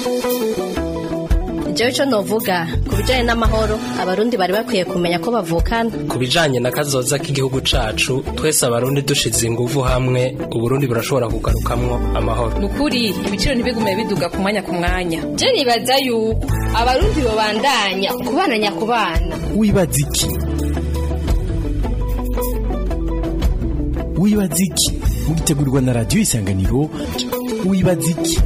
jewe ico novuga ku bijanye n'amahoro abarundi bari bakwiye kumenya ko bavukana ku bijanye na kazoza k'igihugu cacu twese abarundi dushize inguvu hamwe uburundi burashobora kugarukamwo amahoro nukuri ibiciro ntibigume biduga ku mwanya ku mwanya je nibaza yuko abarundi bobandanya kubana nyakubana wibaza iki wibaza iki mugitegurirwa na radiyo isanganiro wibaza iki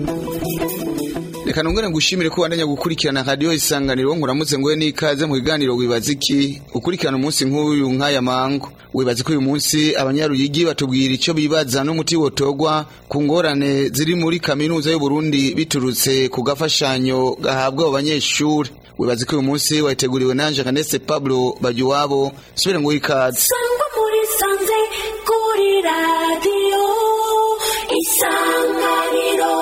reka nongere ngushimire ko wandanya gukurikirana radiyo isanganiro nkuramutse nguhe n'ikaze mu biganiro wibaza iki ukurikirana umunsi nk'uyu nk'aya mango wibaza ko uyu munsi abanyaruyigi batubwira icyo bibaza n'umuti wotogwa ku ngorane ziri muri kaminuza y'uburundi biturutse ku gafashanyo gahabwa abo banyeshuri wibaza ko uyu munsi wateguriwe nanje kanese pablo bagiwabo subire nguhe ikaze sangwa muri sanze kuri radiyo isanganiro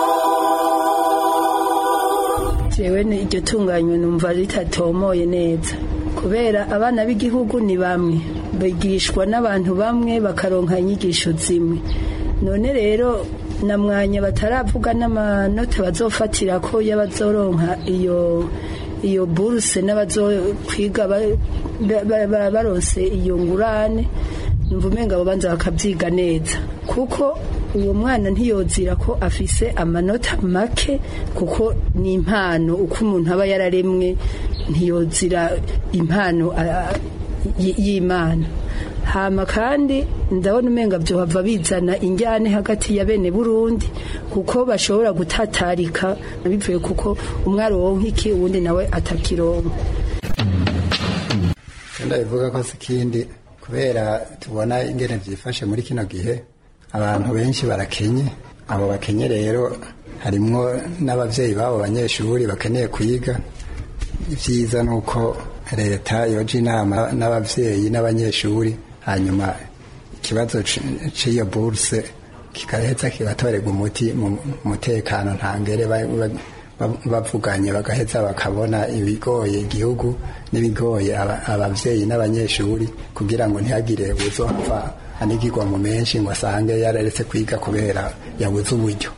jewe iryo tunganywa numva ritatomoye neza kubera abana b'igihugu ni bamwe bigishwa n'abantu bamwe bakaronka inyigisho zimwe none rero na mwanya bataravuga n'amanota bazofatira ko y'abazoronka iyo iyo buruse n'abazokwiga baronse iyo ngurane numva umenga abo banza bakabyiga neza kuko uwo mwana ntiyozira ko afise amanota make kuko ni impano uko umuntu aba yararemwe ntiyozira impano y'imana hama kandi ndabona umenga byohava bizana injyane hagati ya bene burundi kuko bashobora gutatarika bivuye kuko umwe aronka iki uwundi nawe atakironka ndabivuga ko si ikindi kubera tubona ingene byifashe muri kino gihe abantu benshi barakenye abo bakenye rero harimwo n'ababyeyi b'abo banyeshuri bakeneye kwiga ibyiza ni uko leta yoja inama n'ababyeyi n'abanyeshuri hanyuma ikibazo cy'iyo buruse kigaheza kigatorerwa umuti mu mutekano ntangere bavuganye bagaheza bakabona ibigoye igihugu n'ibigoye ababyeyi n'abanyeshuri kugira ngo ntihagire uzopfa anigirwa mu menshi ngo asange yararetse kwiga kubera yabuze uburyo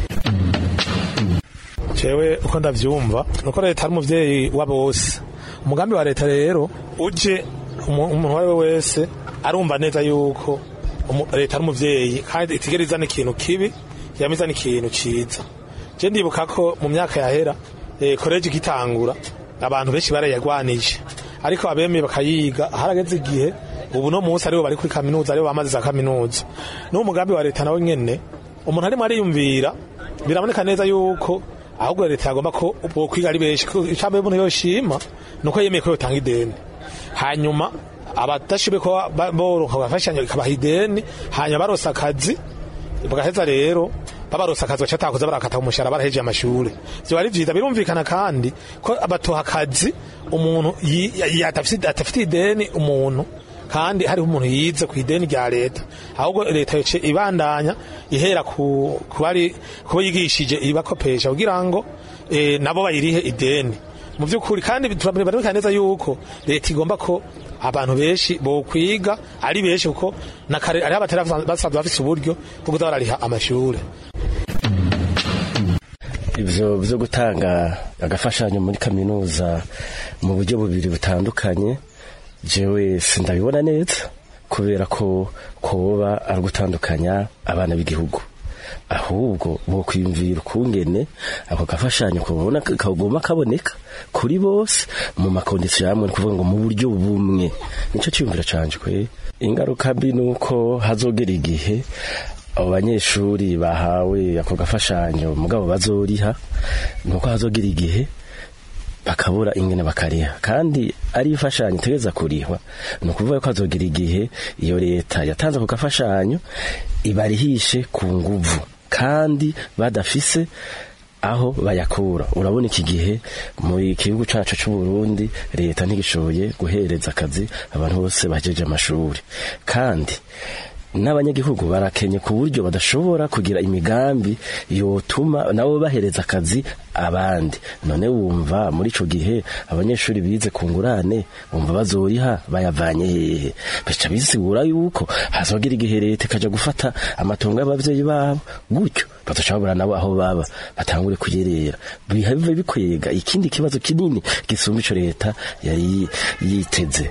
jewe uko ndavyumva nuko leta ari umuvyeyi wabo bose umugambi wa leta rero uje umuntu uwo ari we wese arumva neza yuko leta ari umuvyeyi kandi itigera izana ikintu kibi yama izana ikintu ciza je ndibuka ko mu myaka yahera koleji igitangura abantu benshi barayagwanije ariko abemeye bakayiga harageze igihe ubu no munsi aribo bari kuri kaminuza aribo bamaze za kaminuza n'uwo mugambi wa leta nawe nyene umuntu arimo ariyumvira biraboneka neza yuko ahubwo leta yagomba ko kwiga ari benshi icambo umuntu yoshima nuko yemeye ko yotanga ideni hanyuma abadashoboye ko boronka bagafashanya ikabaha ideni hanyuma baronse akazi bagaheza rero babaronse akazi baca atakoze barakata umushahara barahejeje amashure vyo ari vyiza birumvikana kandi ko batoha akazi umuntu atafite ideni umuntu kandi hariho umuntu yize ku ideni rya leta ahubwo leta yoce ibandanya ihera ku bari kuba yigishije ibakopesha kugira ngo e, nabo bayirihe ideni mu by'ukuri kandi turaboneka neza yuko leta igomba ko abantu benshi bokwiga ari benshi kuko na kare ari abatari basanzwe bafise uburyo bwo kuza barariha amashure ivyo vyo gutanga agafashanyo muri kaminuza mu buryo bubiri butandukanye jewe sindabibona neza kubera ko koba ari gutandukanya abana b'igihugu ahubwo bo kwiyumvira ukungene ako gafashanyo kubona kagomba kaboneka kuri bose mu makondisiyo yamwe ni kuvuga ngo mu buryo bumwe nico cyumvira canje kwe ingaruka mbi nuko hazogera igihe abo banyeshuri bahawe ako gafashanyo mugabo bazoriha nuko hazogera igihe bakabura ingene bakariha kandi ari imfashanyo itegeza kurihwa ni ukuvuga ko hazogira igihe iyo leta yatanze ako gafashanyo ibarihishe ku nguvu kandi badafise aho bayakura urabona iki gihe mu gihugu cacu c'u Burundi leta ntigishoboye guhereza akazi abantu bose bajeje amashuri kandi n'abanyagihugu barakenye ku buryo badashobora kugira imigambi yotuma nabo bahereza akazi abandi none wumva muri ico gihe abanyeshuri bize ku ngurane wumva bazoriha bayavanye hehe bica bisigura yuko hazogira igihe leta ikaja gufata amatongo y'abavyeyi babo gutyo badashobora nabo aho baba batangure kuyerera bive bikwega ikindi kibazo kinini gisumba ico leta yari yiteze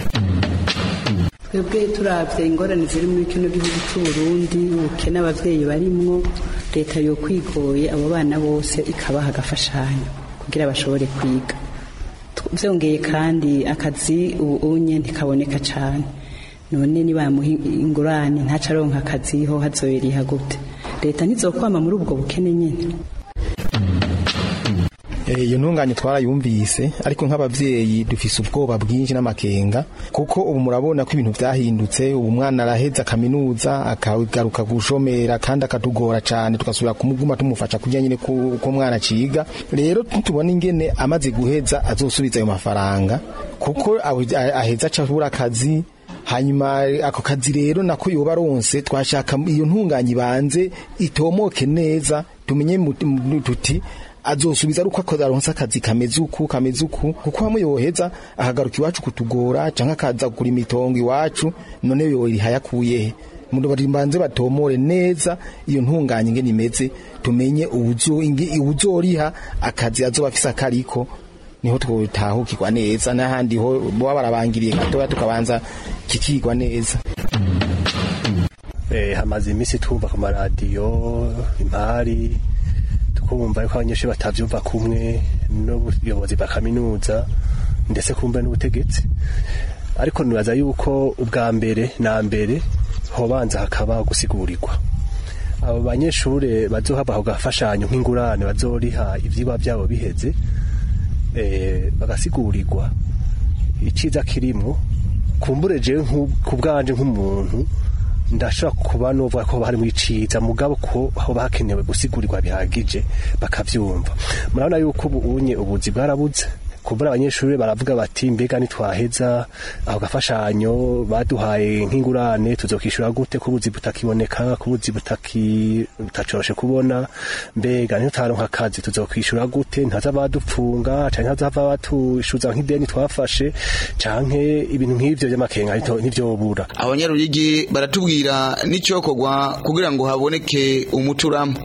twebwe turavye ingorane ziri muri kino gihugu c'uburundi ubukene abavyeyi barimwo leta yo kwigoye abo bana bose ikabaha agafashanyo kugira bashobore kwiga vyongeye kandi akazi ubu unye ntikaboneka cane none nibamuha ingurane ntaca aronka akazi ho hazoyeriha gute leta ntizokwama muri ubwo bukene nyene iyo ntunganye twarayumvise ariko nk'abavyeyi dufise ubwoba bwinshi n'amakenga kuko ubu murabona ko ibintu vyahindutse ubu umwana araheza kaminuza akagaruka gushomera kandi akatugora cane tugasubira kumuguma tumufasha kurya nyine ko umwana ciga rero tubona ingene amaze guheza azosubiza ayo mafaranga kuko aheza aca abura akazi hanyuma ako kazi rero nako yoba aronse twashaka iyo ntunganye ibanze itomoke neza tumenye tuti azosubiza ari uko aronse akazi kameze uku kameze uku kuko hamwe yoheza akagaruka iwacu kutugora canke akaza kugura imitongo iwacu none yoriha yakuyehe mbanze batomore neza iyo ntunganye ingene imeze tumenye uwuzoriha akazi azoba afise akariko niho twotahukirwa neza n'ahandi ho boba barabangiriye gatoya tukabanza kikigwa neza hamaze iminsi twumva ku maradiyo impari kumva yuko abanyeshuri batavyumva kumwe n'ubuyobozi bwa kaminuza ndetse kumva n'ubutegetsi ariko nibaza yuko ubwa mbere na mbere hobanza hakaba gusigurirwa abo banyeshuri bazohava ako gafashanyo nk'ingurane bazoriha ivyigwa vyabo biheze bagasigurirwa iciza kirimo kumbure jewe ku bwanje nk'umuntu ndashobora kuba nuvuga ko bari mu iciza mugabo ko aho bakenewe gusigurirwa bihagije bakavyumva murabona yuko ubu unye ubuzi bwarabuze kumbura abanyeshuri baravuga bati mbega nitwaheza aho gafashanyo baduhaye nk'ingurane tuzokishura gute kubuzi butakiboneka kubuzi butaki butacoroshe kubona mbega ntitaronka akazi tuzokwishura gute ntaza badupfunga canke ntazava batushuza nk'ideni twafashe canke ibintu nk'ivyo vy'amakenga ntivyobura abanyaruyigi baratubwira n'icokorwa kugira ngo haboneke umuturamo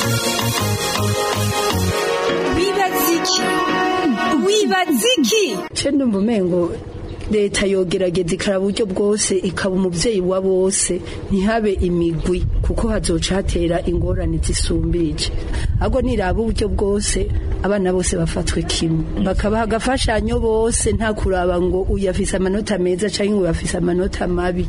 wibaziki wibaziki ce ndumva umengo leta yogerageza ikaraba uburyo bwose ikaba umuvyeyi wa bose ntihabe imigwi kuko hazoca hatera ingorane zisumbirije ahubwo niraba uburyo bwose abana bose bafatwe kimwe bakabaha agafashanyo bose nta kuraba ngo uyu afise amanota meza canke ngo afise amanota mabi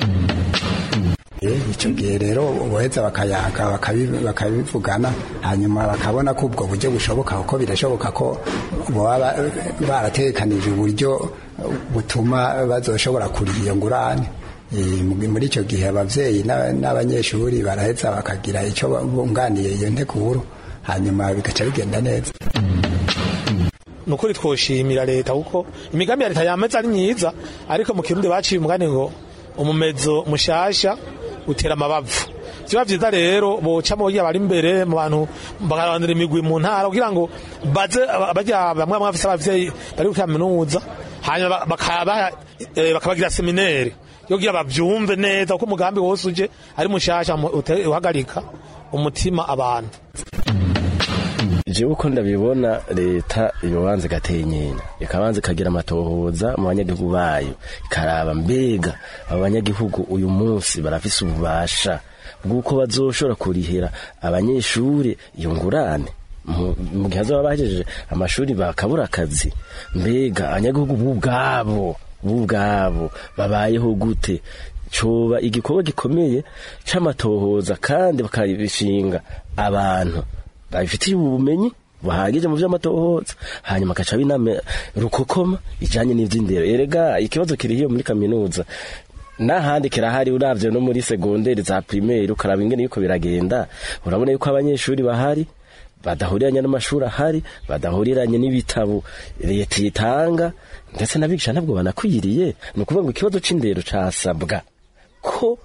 icyo gihe rero boheza bakayaga bakabivugana hanyuma bakabona ko ubwo buryo bushoboka kuko birashoboka ko baba baratekanije uburyo butuma bazoshobora kuriha iyo ngurane muri icyo gihe ababyeyi n'abanyeshuri baraheza bakagira icyo bunganiye iyo nteguro hanyuma bigaca bigenda neza ni ukuri twoshimira leta kuko imigambi ya leta yameze ari myiza ariko mu kirundi baciye umugani ngo umumezo mushasha utera amabavu vyoba vyiza rero boca bogira bari imbere mu bantu bakarandira imigwi mu ntara kugira ngo baze barya bamwe bamwe bafise abavyeyi bari kuri kaminuza hanyuma bakabagira seminere yo kugira bavyumve neza kuko umugambi wose uje ari mushasha uhagarika umutima abantu jewe uko ndabibona leta yobanza igatenyenya ikabanza ikagira amatohoza mu banyagihugu bayo ikaraba mbega abo banyagihugu uyu munsi barafise ububasha bw'uko bazoshobora kurihira abanyeshuri iyo ngurane mu gihe bazaba bahejeje amashuri bakabura akazi mbega abanyagihugu b'ubwabo b'ubwabo babayeho gute coba igikorwa gikomeye c'amatohoza kandi bakabishinga abantu babifitiye ubumenyi buhagije mu vy'amatohoza hanyuma akaca binama rukokoma ijanye n'ivy'indero erega ikibazo kiri hiyo muri kaminuza n'ahandi kirahari uravye no muri segonderi za primaire ukaraba ingene yuko biragenda urabona yuko abanyeshuri bahari badahuriranye n'amashuri ahari badahuriranye n'ibitabo leta itanga ndetse n'abigisha ntabwo banakwiriye ni ukuvuga ngo ikibazo c'indero casabwa ko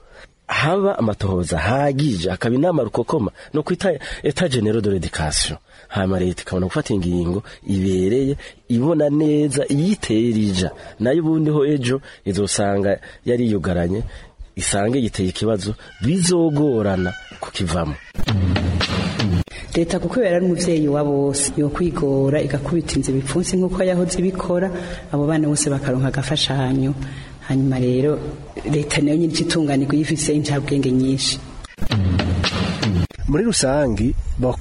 haba amatohoza hagije akaba inama rukokoma no kwita eta genero de l'education hama leta ikabona gufata ingingo ibereye ibona neza iyiterija nayo ubundi ho ejo izosanga yari yugaranye isange yiteye ikibazo bizogorana kukivamo leta kuko yari ari umubyeyi wa bose yo kwigora igakubita inzu ibipfunsi nk'uko yahoze ibikora abo bana bose bakaronka agafashanyo hanyuma rero leta nayo nyine itunganirwa yifise incabwenge nyinshi muri rusangi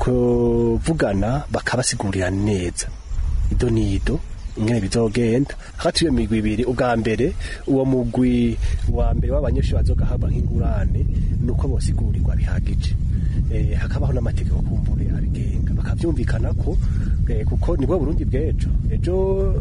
bakuvugana bakabasigurira neza ido nido ingene bizogenda hagati y'iyo migwi ibiri ubwa mbere uwo mugwi wa mbere w'abanyeshuri bazogahabwa nk'ingurane ni uko bosigurirwa bihagije eh, hakabaho n'amategeko kumbure abigenga bakavyumvikana ko eh, kuko nibwo Burundi bw'ejo ejo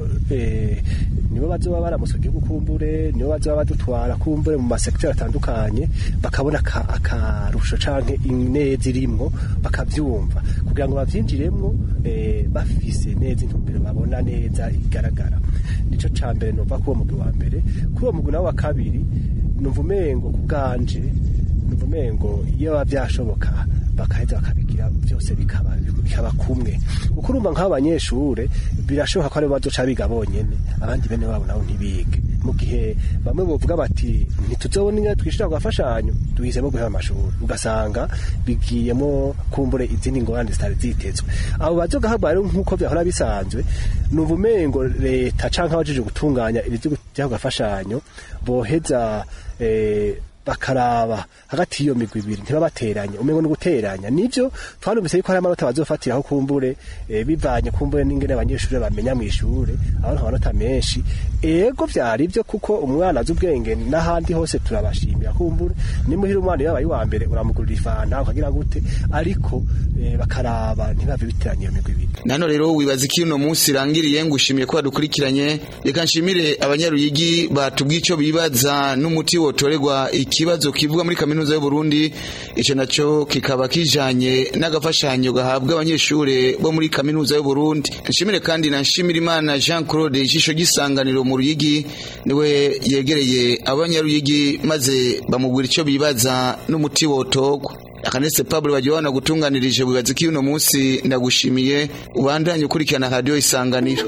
eh, nibo bazoba baramuswa igihugu kumbure nibo bazoba badutwara kumbure mu masekiteri atandukanye bakabona aka- akarusho canke ineza irimwo bakavyumva kugira ngo bavyinjiremwo eh, bafise neza intumbero babona neza igaragara nico ca mbere nova kuri uwo mugwi wa mbere kuri uwo mugwi nawo wa kabiri numva umengo ku bwanje numva umengo iyo biba vyashoboka bakaheza bakabigira byose bikaba bikaba kumwe kuko urumva nk'abo banyeshure birashoboka ko aribo bazoca biga bonyene abandi bene wabo nabo ntibige mu gihe bamwe bovuga bati ntituzobona ingene twishura ku gafashanyo duhisemo guheba amashuri ugasanga bigiyemo kumbure izindi ngorane zitari zitezwe abo bazogahabwa rero nk'uko vyahora bisanzwe numva umengo leta canke abajije gutunganya ibyo ku gafashanyo boheza eh, bakaraba hagati y'iyo migwi ibiri ntibabateranye umengo ni guteranya nivyo twanumvise yuko hari amanota bazofatiraho kumbure eh, bivanye kumbure n'ingene abanyeshuri bamenya mu ishure aho nta manota menshi ego vyari byo kuko umwana azi ubwenge n'ahandi hose turabashimira kumbure nimuhira umwana yabaye wa mbere uramugurira ifanta ukagira gute ariko eh, bakaraba ntibave biteranye iyo migwi ibiri nano rero wibaza iki uno munsi irangiriye ngushimiye ko badukurikiranye reka nshimire abanyaruyigi batubwiye icyo bibaza n'umuti wotorerwa ikibazo kivuga muri kaminuza y'u Burundi ico naco kikaba kijanye n'agafashanyo gahabwa abanyeshure bo muri kaminuza y'u Burundi nshimire kandi na nshimire imana Jean Claude ijisho gisanganiro mu ruyigi niwe yegereye abanyaruyigi maze bamubwira icyo bibaza n'umuti wotorwa akanese Pablo bagiwana gutunganirije wibaza iki uno munsi ndagushimiye ubandanye ukurikirana radio isanganiro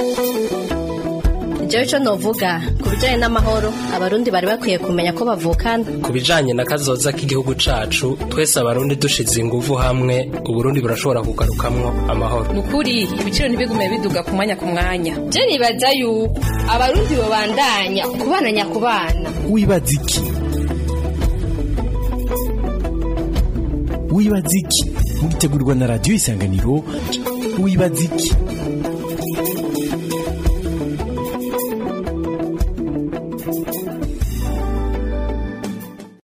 jewe ico novuga ku bijanye n'amahoro abarundi bari bakwiye kumenya ko bavukana ku bijanye na kazoza k'igihugu cacu twese abarundi dushize inguvu hamwe uburundi burashobora kugarukamwo amahoro nukuri ibiciro ntibigume biduga ku mwanya ku mwanya je nibaza yuko abarundi bobandanya kubana nyakubana wibaza iki wibaza iki mugitegurirwa na radiyo isanganiro wibaza iki